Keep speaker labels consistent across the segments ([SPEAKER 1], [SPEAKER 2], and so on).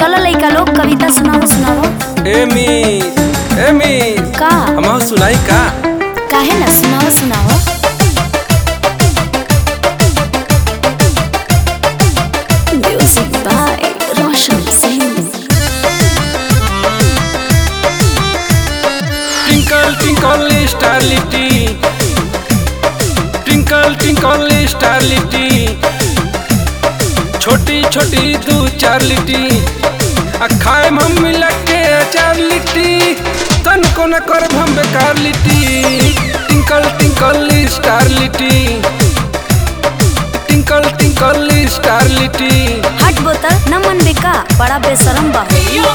[SPEAKER 1] चलो लइका लोग कविता सुनाओ सुनाओ
[SPEAKER 2] एमी एमी
[SPEAKER 1] का
[SPEAKER 2] हम सुनाई का
[SPEAKER 1] काहे ना सुनाओ सुनाओ music by Roshan Singh
[SPEAKER 2] twinkle twinkle star लिटी ट्विंकल ट्विंकल स्टार लिटी छोटी छोटी दू चार लिटी आ खाए हम मिला के चार लिट्टी तन को न कर हम बेकार लिट्टी टिंकल टिंकल स्टार लिट्टी टिंकल टिंकल स्टार लिट्टी
[SPEAKER 1] हट बोतल न मन बेका बड़ा बेशरम बा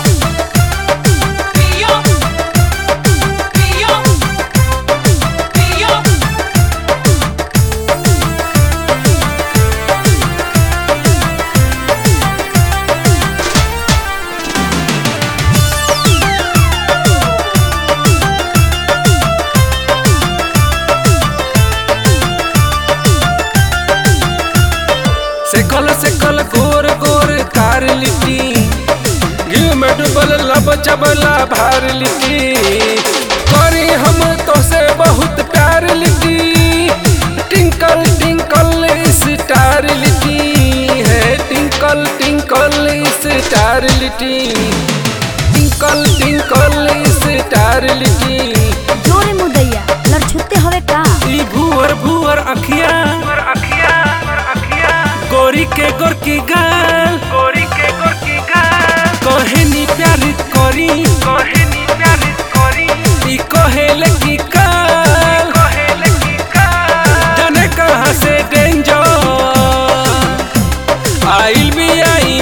[SPEAKER 2] सेकल सेकल गोर गोर कार लिट्टी घी में डूबल लब चबला भार लिट्टी करी हम तो से बहुत प्यार लिट्टी टिंकल टिंकल स्टार लिट्टी है टिंकल टिंकल स्टार लिट्टी टिंकल टिंकल स्टार लिट्टी
[SPEAKER 1] जोरे मुदैया लड़छुत्ते हवे का
[SPEAKER 2] ई भूअर भूअर अखिया गोरी के गोर की गाल गोरी के गोर की गाल कहेनी प्यार करी कहेनी प्यार करी ई कहेले की काल कहेले की काल जाने कहां से डेंजर आइल भी आई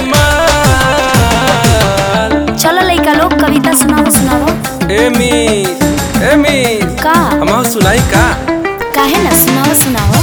[SPEAKER 2] माल
[SPEAKER 1] चलो लइका लोग कविता सुनाओ सुनाओ
[SPEAKER 2] एमी एमी
[SPEAKER 1] का
[SPEAKER 2] हम सुनाई का
[SPEAKER 1] काहे ना सुनाओ सुनाओ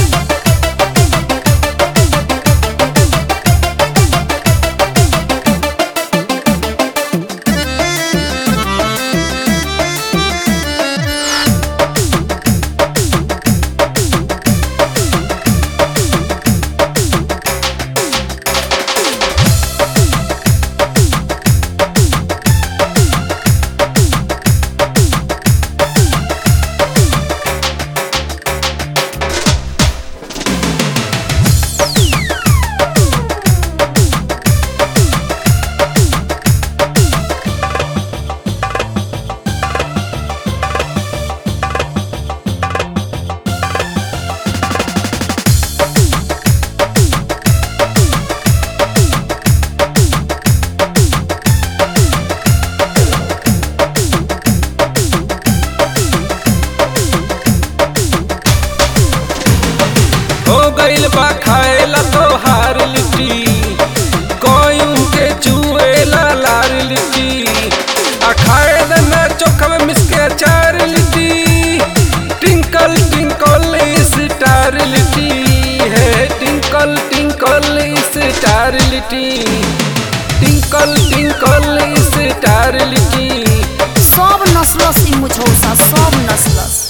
[SPEAKER 2] हो गइल बा खाएला तो हार लिट्टी कोयूं के चुएला लार लिट्टी आ खाए दना चोखा में मिसके चार लिट्टी टिंकल टिंकल स्टार लिट्टी है टिंकल टिंकल स्टार लिट्टी टिंकल टिंकल स्टार लिट्टी
[SPEAKER 1] सब नस्लस ई मुझौसा सब नस्लस